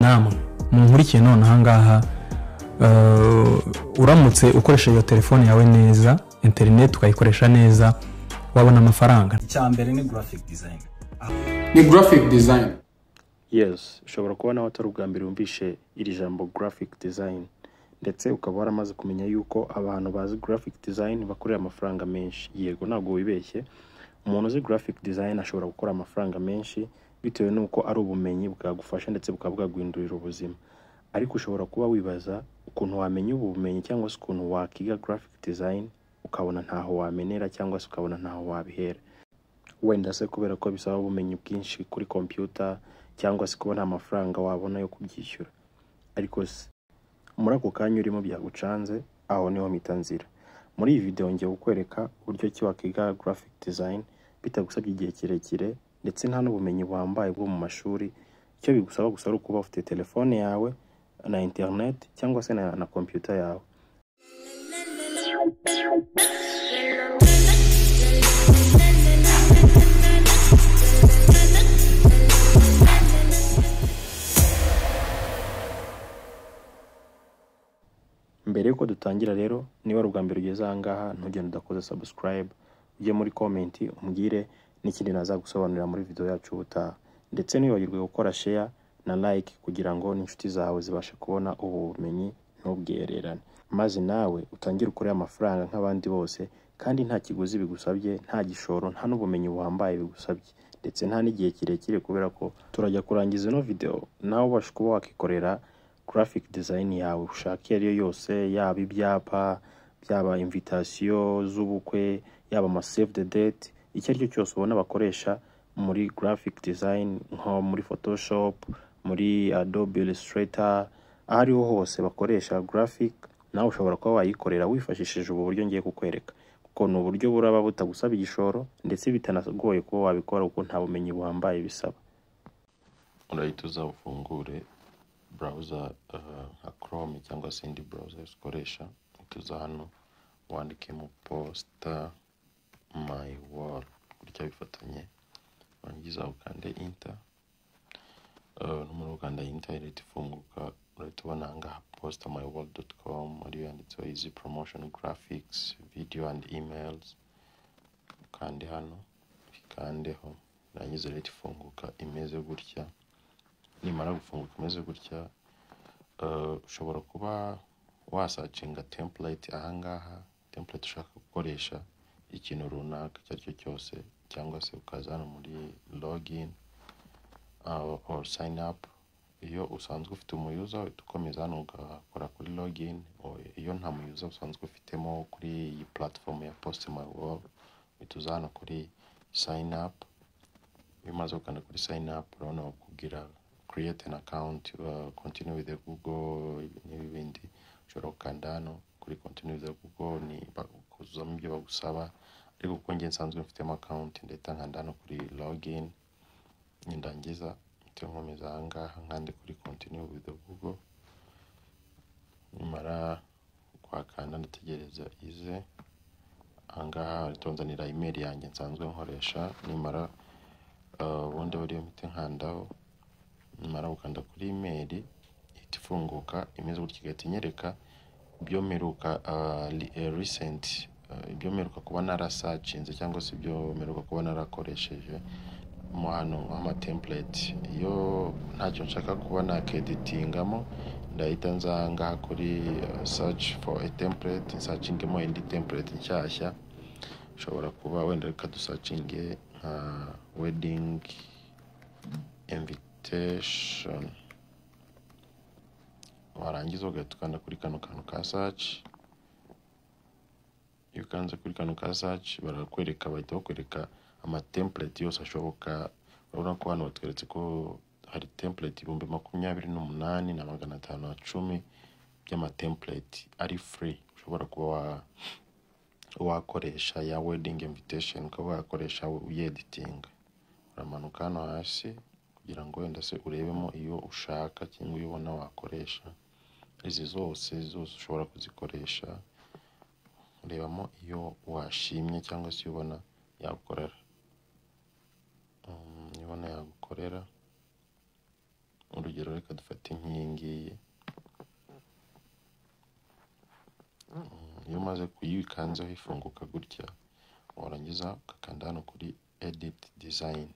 namwe munkurikiye none ahangaha uramutse ukoresha iyo telefone yawe neza interineti ukayikoresha neza wabona amafaranga icya mbere ni graphic design ni graphic design yes ushobora kuba nawe atari ubwa mbere wumvishe iri jambo graphic design ndetse ukaba waramaze kumenya yuko abantu bazi graphic design bakorera amafaranga menshi yego ntabwo wibeshye umuntu uzi graphic design ashobora gukora amafaranga menshi bitewe n'uko ari ubumenyi bwagufasha ndetse bukaba bwaguhindurira ubuzima ariko ushobora kuba wibaza ukuntu wamenya ubu bumenyi cyangwa se ukuntu wakiga graphic design ukabona ntaho wamenera cyangwa se ukabona ntaho wabihera wenda se kubera ko bisaba ubumenyi bwinshi kuri kompiyuta cyangwa se kuba nta mafaranga wabona yo kubyishyura ariko se muri ako kanya urimo byagucanze aho niho mpita nzira muri iyi videwo ngiye kukwereka uburyo ki wakiga graphic design bitagusabye igihe kirekire ndetse nta n'ubumenyi buhambaye bwo mu mashuri icyo bigusaba gusa ari ukuba ufite telefone yawe na interineti cyangwa se na, na kompiyuta yawe mbere yuko dutangira rero niba ari ubwa mbere ugeze ahangaha ntugende udakoze subscribe ujye muri komenti umbwire n'ikindi nazagusobanurira muri video yacu ubutaha ndetse ntiwibagirwe gukora share na like kugira ngo n'inshuti zawe zibashe kubona ubu bumenyi ntubwererane maze nawe utangire ukore amafaranga nk'abandi bose kandi nta kiguzi bigusabye nta gishoro nta n'ubumenyi buhambaye bigusabye ndetse nta n'igihe kirekire kubera ko turajya kurangiza ino video nawe ubasha kuba wakikorera graphic design yawe ushaka iyo ari yo yose yaba ibyapa byaba invitasiyo z'ubukwe yaba ama save the date icyo ari cyo cyose ubona bakoresha muri graphic design nko muri photoshop muri adobe illustrator aho ariho hose bakoresha graphic nawe ushobora kuba wayikorera wifashishije ubu buryo ngiye kukwereka kuko ni uburyo buraba butagusaba igishoro ndetse bitanagoye kuba wabikora kuko nta bumenyi buhambaye bisaba urahita uza ufungure burawuza nka chrome cyangwa se indi burawuza yose ukoresha uhita uza hano wandikemo posita mayi wari gutya bifatanye warangiza ukande inta n'umuntu ukanda inta ihita ifunguka urahita ubona ahangaha posita mayi wari doti komu ariyo yanditseho izi poromoshoni garafikisi vidiyo andi imeyilizi ukande hano ikandeho urangiza urahita ifunguka imeze gutya nimara gufunguka umeze gutya ushobora kuba wasacinga template ahangaha template ushaka gukoresha ikintu runaka icyo ari cyo cyose cyangwa se ukaza hano muri login or sign up iyo usanzwe ufite umuyuza uhita ukomeza hano ugakora kuri login iyo nta muyuza usanzwe ufitemo kuri iyi platform ya post my world uhita uza hano kuri sign up iyo umaze gukanda kuri sign up urabona bakubwira create an account uh, continue with the google n'ibindi ushobora gukanda hano kuri continue with the google ni kuzuzamo ibyo bagusaba ariko kuko njye nsanzwe mfitemo account ndahita nkanda hano kuri login nindangiza mpita nkomeza ahangaha nkande kuri continue with the google nimara kwakanda ndategereza ize ahangaha ritonzanira imeri yanjye nsanzwe nkoresha nimara ubundi uh, buriyo mpite nkandaho nimara gukanda kuri imeri ihita ifunguka imeze gutya igahita inyereka ibyo mperuka risenti ibyo mperuka kuba narasacinze cyangwa se ibyo mperuka kuba narakoresheje mo hano nk'amatempureti iyo ntacyo nshaka kuba nakeditingamo ndahita nza ahangaha kuri saci foru etempureti nsacingemo indi tempureti nshyashya ushobora kuba wenda reka dusacinge nka wedingi emviti meditation warangiza ugahita ukanda kuri kano kantu ka saci iyo ukanze kuri kano ka saci barakwereka bahita bakwereka amatempureti yose ashoboka urabona ko hano batweretse ko hari tempureti ibihumbi makumyabiri n'umunani na magana atanu na cumi by'amatempureti ari free ushobora kuba wakoresha ya wedingi invitation ukaba wayakoresha uyeditinga uramanuka hano hasi kugira ngo wenda se urebemo iyo ushaka cyangwa iyo ubona wakoresha izi zose zose ushobora kuzikoresha urebamo iyo washimye cyangwa se iyo ubona yagukorera iyo ubona yagukorera urugero reka dufate nk'iyi nk'iyi ngiyi Mm, iyo umaze kuyikanzeho ifunguka gutya warangiza ugakanda hano kuri edit design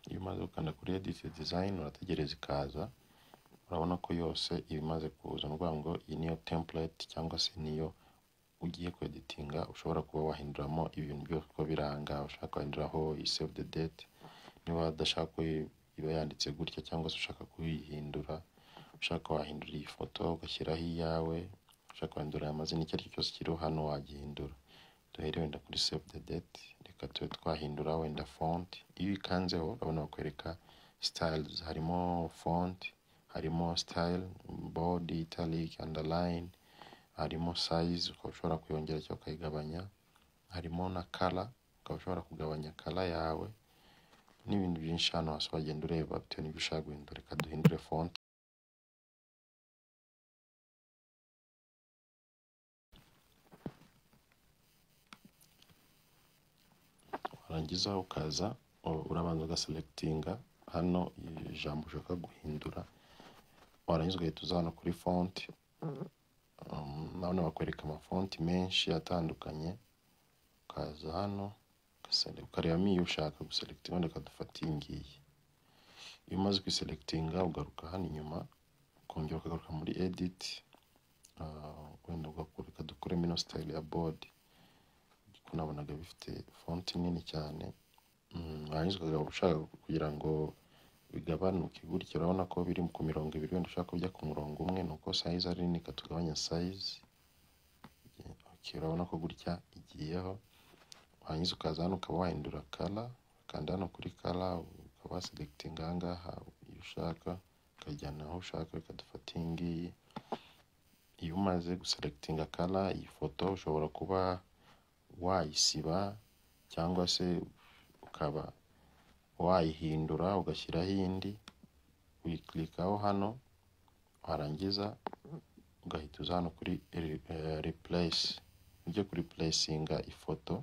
iyo umaze gukanda kuri edit design urategereza ikaza urabona ko yose iba imaze kuza ni ukuvuga ngo iyi niyo template cyangwa se niyo ugiye kweditinga ushobora kuba wahinduramo ibintu byose uko biranga ushaka kwahinduraho iyi save the date niba udashaka ko iba yanditse gutya cyangwa se ushaka kuyihindura ushaka wahindura iyi foto ugashyiraho iyawe ushaka wahindura aya mazina icyo ari cyo cyose kiriho hano wagihindura duhere wenda kuri save the date reka tube twahindura wenda font iyo uyikanzeho urabona bakwereka styles harimo font harimo style bold italic underline harimo size ukaba ushobora kuyongera cyangwa ukayigabanya harimo na color ukaba ushobora kugabanya color yawe n'ibintu byinshi hano hasi wagenda ureba bitewe n'ibyo ushaka guhindura reka duhindure font warangiza ukaza u- urabanza ugaselekitinga hano iri jambo ushaka guhindura warangiza ugahita uza hano kuri font um, nabona bakwereka amafonti menshi atandukanye ukaza hano ugasele- ukarebamo iyo ushaka guselekitinga reka dufate iyi ngiyi iyo umaze kuyiselekitinga ugaruka hano inyuma ukongera ukagaruka muri edit ah, wenda ugakureka dukuremo ino style ya board kuko nabonaga bifite fonti nini cyane Mm, warangiza ukagaba ushaka kugira ngo bigabanuke gutya urabona ko biri ku mirongo ibiri wenda ushaka ko bijya ku murongo umwe ni uko sayizi ari nini katugabanya sayizi okay, urabona ko gutya igiyeho warangiza ukaza hano ukaba wahindura kala ukanda hano kuri kala ukaba waselekitinga aha ngaha iyo ushaka ukajyana aho ushaka bikadufata iyi ngiyi iyo umaze guselekitinga kala iyi foto ushobora kuba wayisiba cyangwa se ukaba wayihindura ugashyiraho indi uyikilikaho hano warangiza ugahita uza hano kuri replace ujye kuri replacinga ifoto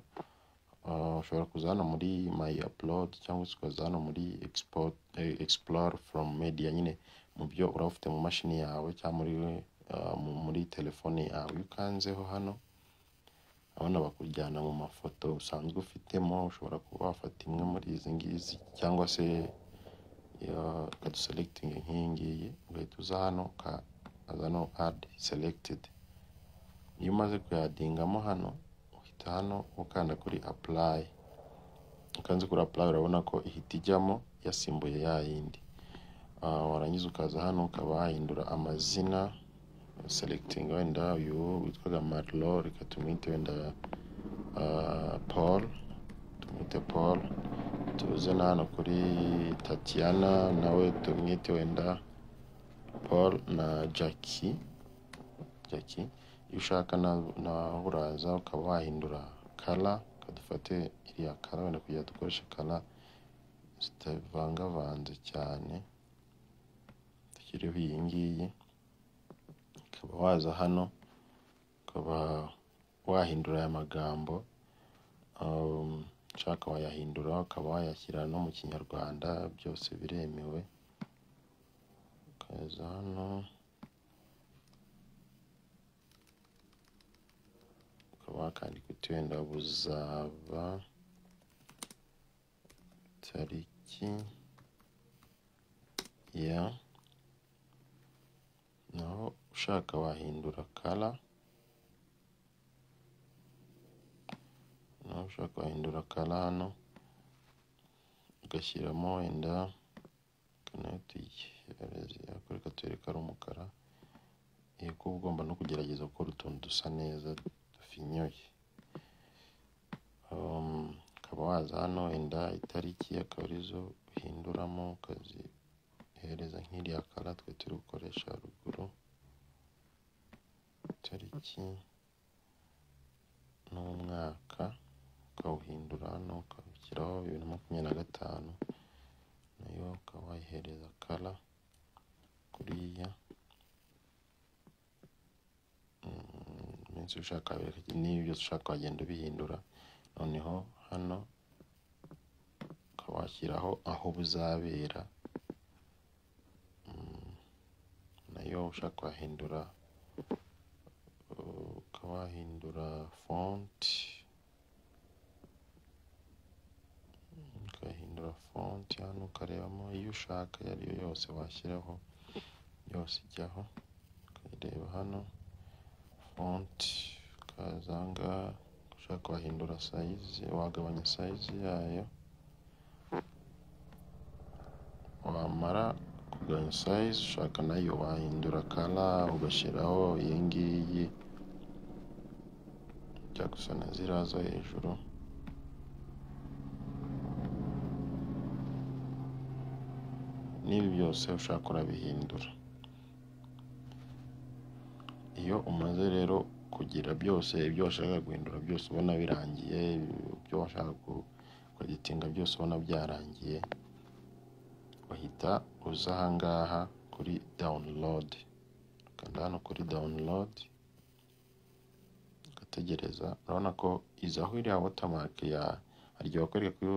Uh, ushobora kuza hano muri my upload cyangwa se ukaza hano muri export, eh, explore from media nyine mu byo uraba ufite mu mashini yawe cyangwa muri, uh, mu- muri telefone yawe iyo ukanzeho hano abana bakujyana mu mafoto usanzwe ufitemo ushobora kuba wafata imwe muri izi ngizi cyangwa se ya- ukaduselekitinga nk'iyi ngiyi ugahita uza hano ukaza no add selected iyo umaze kuyadingamo hano uhita hano ukanda kuri apply ukanze kuri apply urabona ko ihita ijyamo yasimbuye ya yindi Ah, warangiza ukaza hano ukaba wahindura amazina selecting wenda uyu witwaga marlo reka tumwite wenda ah, paul tumwite paul tuze na hano kuri tatiana nawe tumwite wenda paul na jackie jackie iyo ushaka na- nawe uraza ukaba wahindura kara dufate iriya kara wenda kugira dukoreshe kara zitavangavanze cyane dushyireho iyi ngiyi ukaba waza hano ukaba wahindura aya magambo um, ushaka wayahindura ukaba wayashyira no mu kinyarwanda byose biremewe ukaza hano ukaba wakandika uti wenda buzaba tariki ya naho ushaka wahindura kara naho ushaka wahindura kara hano ugashyiramo wenda kanatuyereka tuyereka ari umukara yego uba ugomba no kugerageza gukora utuntu dusa neza dufinyoye Um, ukaba waza hano wenda itariki akaba arizo uhinduramo ukazihereza nk'iriya kara twe turi gukoresha haruguru itariki n'umwaka ukawuhindura hano ukawushyiraho bibiri na makumyabiri na gatanu nayo ukaba wayihereza kara kuriya Mm, iminsi ushaka wabereka- niyo byose ushaka wagenda ubihindura noneho hano ukaba washyiraho aho buzabera waba ushaka wahindura uh, ukaba wahindura font ukahindura font hano ukarebamo iyo ushaka iyo ari yo yose washyiraho yose ijyaho ukayireba hano font ukaza aha ngaha ushaka wahindura sayizi wagabanya sayizi yayo wamara kugabanya sayizi ushaka nayo wahindura kara ugashyiraho iyi ngiyi ijya gusa na ziriya zo hejuru n'ibi byose ushaka urabihindura iyo umaze rero kugira byose ibyo washakaga guhindura byose ubona birangiye ibyo washaka kugitinga byose ubona byarangiye bahita uza ahangaha kuri download ukanda hano kuri download ugategereza urabona ko izaho iriya watermark ya hari igihe bakwereka ko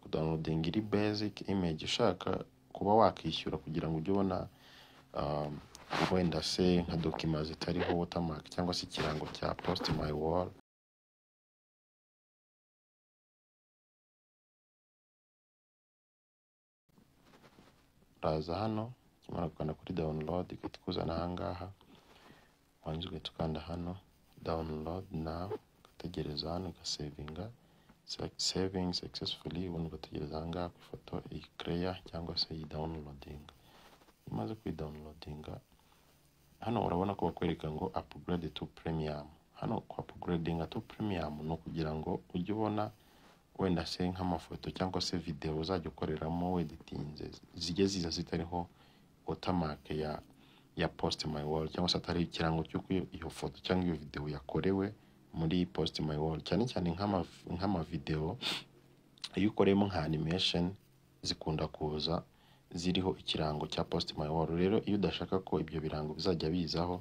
kudawunodinga iri basic image ushaka kuba wakwishyura kugira ngo ujye ubona um, wenda se nka dokima zitariho watermark cyangwa se ikirango cya post my wall uraza hano ukimara gukanda kuri download igahita ikuzana ahangaha wanze ugahita ukanda hano download now ugategereza hano ugasevinga saving successfully ubundi ugategereza ahangaha ku ifoto iyi creya cyangwa se iyi downloading umaze kuyidawunirodinga hano urabona ko bakwereka ngo upgrade to premium hano ku upgrading to premium ni ukugira ngo ujye ubona wenda se nk'amafoto cyangwa se videwo uzajya ukoreramo weditinze zijye ziza zitariho watermark ya ya post my wall cyangwa se atari ikirango cy'uko iyo- iyo foto cyangwa iyo videwo yakorewe muri post my wall cyane cyane nk'ama- nk'amavidewo iyo ukoreyemo nka animation zikunda kuza ziriho ikirango cya post my wall rero iyo udashaka ko ibyo birango bizajya bizaho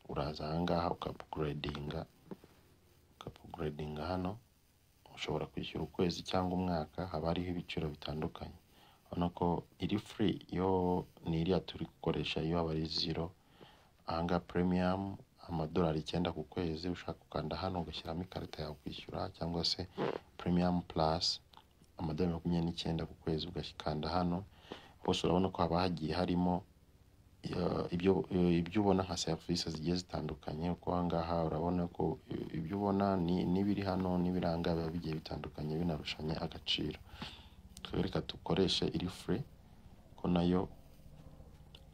uraza ahangaha ukapuguredinga ukapuguredinga hano ushobora kwishyura ukwezi cyangwa umwaka haba hariho ibiciro bitandukanye urabona ko iri free yo ni iriya turi gukoresha iyo aba ari zero ahangaha premium amadolari icyenda ku kwezi ushaka gukanda hano ugashyiramo ikarita yawe kwishyura cyangwa se premium plus amadolari makumyabiri n'icyenda ku kwezi ugakanda hano hose urabona ko haba hagiye harimo eh, ibyo eh, ibyo ubona nka serivisi zigiye zitandukanye kuko aha ngaha urabona ko eh, ibyo ubona ni- n'ibiri hano n'ibiranga biba bigiye bitandukanye binarushanya agaciro twebwe reka dukoreshe iri free ko nayo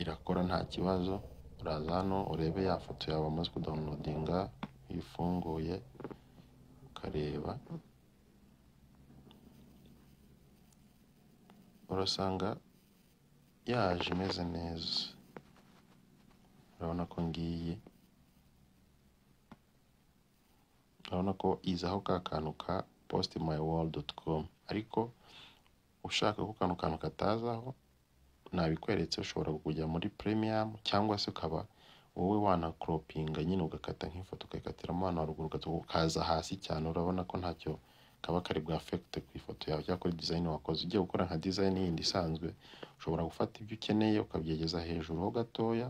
irakora nta kibazo uraza hano urebe ya foto yawe wamaze kudawunodinga ifunguye ukareba urasanga yaje imeze neza urabona ko ngiyi urabona ko izaho ka kantu ka postmywall.com ariko ushaka ko kano kantu katazaho nabikweretse ushobora kujya muri premium cyangwa se ukaba wowe wanakropinga nyine ugakata nk'ifoto ukayikatiramo hano haruguru ugatuka ukaza hasi cyane urabona ko ntacyo kaba kari bwafekite ku ifoto yawe cyangwa kuri design wakoze ugiye gukora nka design yindi isanzwe ushobora gufata ibyo ukeneye ukabyegeza hejuru ho gatoya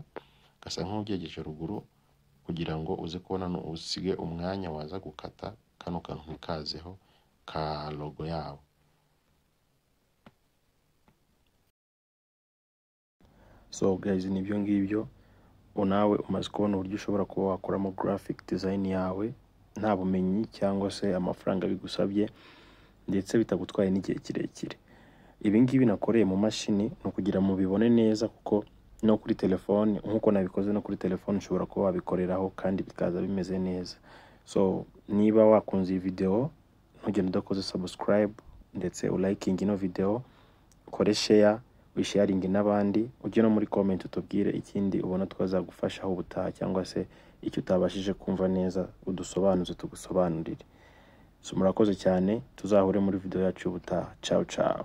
gasa nk'ubyegeje ruguru kugira ngo uze kubona no- usige umwanya waza gukata kano kantu ntikazeho ka logo yabo so guys ni ibyo ngibyo nawe umaze kubona uburyo ushobora kuba wakoramo graphic design yawe nta bumenyi cyangwa se amafaranga bigusabye ndetse bitagutwaye n'igihe kirekire ibi ngibi nakoreye mu mashini ni ukugira ngo mubibone neza kuko no kuri telefone nk'uko nabikoze no kuri telefone ushobora kuba wabikoreraho kandi bikaza bimeze neza so niba wakunze iyi videwo ntugende udakoze subscribe ndetse ulayikingi ino videwo ukore share wisharinge n'abandi ujye no muri comment utubwire ikindi ubona twazagufashaho ubutaha cyangwa se icyo utabashije kumva neza udusobanuze tugusobanurire so murakoze cyane tuzahure muri video yacu y'ubutaha ciao ciao